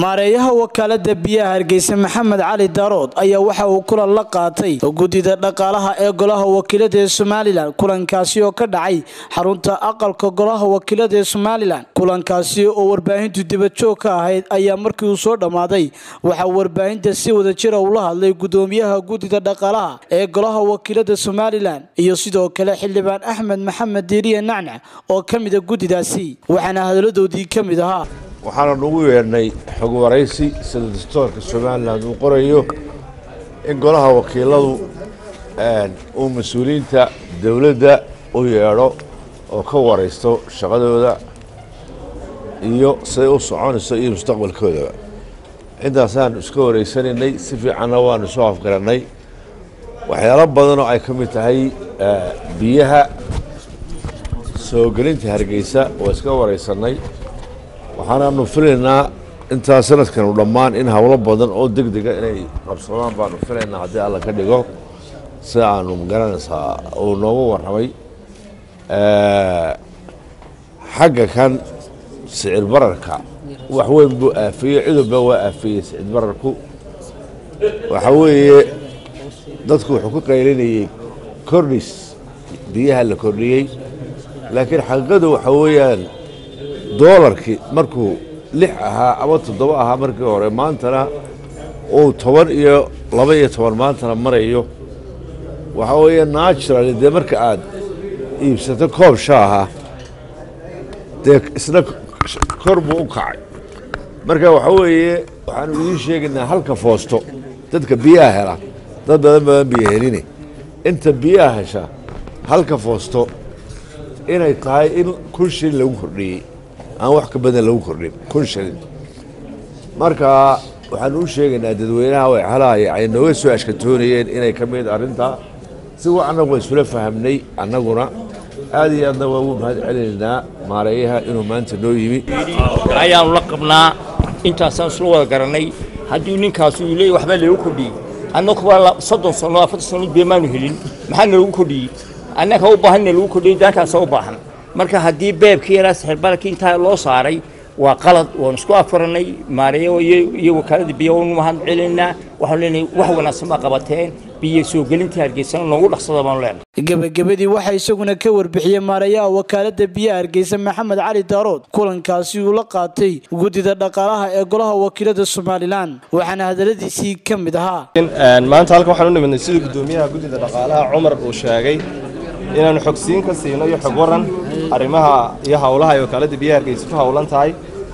maareeyaha wakaalada biyaha hargeysa maxamed cali daarood ayaa waxa uu kulan la qaatay guddida dhaqaalaha ee golaha wakiilada ee somalilan kulankaasi oo ka dhacay xarunta aqalka golaha wakiilada ee somalilan kulankaasi oo warbaahintu dibajoog ka ahayd ayaa markii uu soo dhammaaday waxaa warbaahinta si wada jira ula hadlay gudoomiyaha guddida dhaqaalaha ee golaha wakiilada somalilan iyo sidoo kale xildhibaan axmed maxamed diiriye nacnac oo ka mida guddidaasi waxaana hadaladoodii ka mid ahaa waxaana nugu yeedhnay xog waraysi sida dastoorka somalilan uu qorayo in golaha wakiiladu uu mas-uuliyiinta dowladda u yeedho oo ka waraysto shaqadooda iyo siday u soconayso iyo mustaqbalkoodaba intaasaan iska waraysanaynay si fiicanna waanu soo afgarannay waxyaalo badanoo ay ka mid tahay biyaha soo gelinta hargeysa waa iska waraysannay waxaanaanu filaynaa intaa sanadkanu dhammaan in howlo badan oo deg dega inay qabsadaan baanu filaynaa haddii alla ka dhigo sida aanu magaranaysaa uu noogu warramay xagga kan sicir bararka wax weyn buu aafiyey cidubba waa aafiyey sicir bararku waxa weeye dadku wuxuu ku qaylinayey kordhis biyaha la kordhiyey laakiin xaqiiqadu waxa weeyaan doolarkii markuu lix ahaa ama toddoba ahaa markii hore maantana uu toban iyo laba iyo toban maantana marayo waxaa weeye natural dee marka aad iibsato koob shaaha dee isna kor buu u kacay marka waxaa weeye waxaanu idiin sheegaynaa halka foosto dadka biyaha hela dad badan badan biyo heline inta biyaha hesha halka foosto inay tahay in kun shilin lagu kordhiyey aan wax ka badan lagu kordhin kun shilin marka waxaanu u sheegaynaa dadweynaha wayxalahay ay nooga soo ashkatoonayeen inay ka mid arrintaa si wa annagu waa isula fahamnay annaguna aad iyo aadna waa ugu mahad celinaynaa maareeyaha inuu maanta noo yimi ayaanu la qabnaa intaasaan isla wada garannay haddii ninkaasu uu leeyay waxbaa lagu kordhiyey annaguba soddon sano afartan sano bee maanu helin maxaa nalagu kordhiyey annaga u baahan lagu kordhiyey daankaasa u baahan marka haddii beebkii yaraa sixirbararkii intaa loo saaray waa qalad waanu isku afarannay maareeyo iyo wakaalada biyo waanu mahad celinaynaa waxaanu leenahay wax wanaagsan baa qabateen biyo soo gelintii hargeysana noogu dhaqsada baanu leenahay gebagabadii waxaa isaguna ka warbixiyey maareeyaha wakaalada biyaha hargeysa maxamed cali daarood kulankaasi uu la qaatay guddida dhaqaalaha ee golaha wakiilada somalilan waxaana hadaladiisii ka mid ahaa maanta halkan waxaan u nimidnay sida guddoomiyaha guddida dhaqaalaha cumar uu sheegay inaanu xogsiin ka siino iyo xog waran arrimaha iyo howlaha ay wakaaladda biyaha hargeysa ku howlan tahay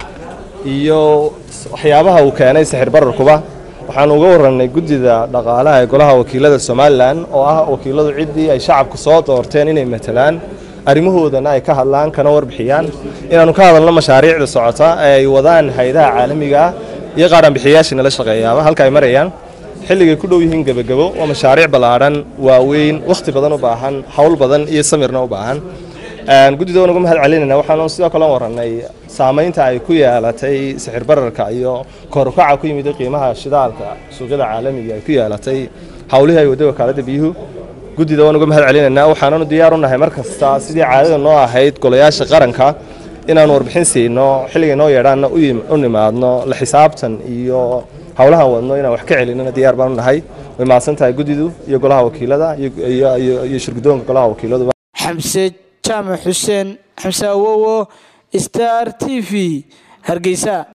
iyo waxyaabaha uu keenay sixir bararkuba waxaanu uga warannay guddida dhaqaalaha ee golaha wakiilada somalilan oo ah wakiiladu ciddii ay shacabku soo doorteen inay matalaan arrimahoodana ay ka hadlaan kana warbixiyaan inaannu ka hadalno mashaariicda socota ee ay wadaan hay-adaha caalamiga ah iyo qaadhanbixiyayaashii nala shaqeeyaaba halka ay marayaan xilligay ku dhow yihiin gebagabo waa mashaariic ballaadhan waaweyn wakhti badan u baahan howl badan iyo samirna u baahan guddida waan uga mahad celinayna waxaanu sidoo kale warannay saamaynta ay ku yeelatay sixir bararka iyo korukaca ku yimid qiimaha shidaalka suuqyada caalamiga ay ku yeelatay howlihii ay waday wakaaladda biyuhu guddida waan uga mahad celinaynaa waxaananu diyaar u nahay mar kasta sidii caadada noo ahayd golayaasha qaranka inaanu warbixin siino xilligay noo yeedhaanna u nimaadno la xisaabtan iyo howlahan wadno inaan wax ka celinana diyaar baanu nahay way mahadsan tahay guddidu iyo golaha wakiilada iyo shirgudoonka golaha wakiiladuba xamse jaamac xuseen xamse awowo star t v hargeysa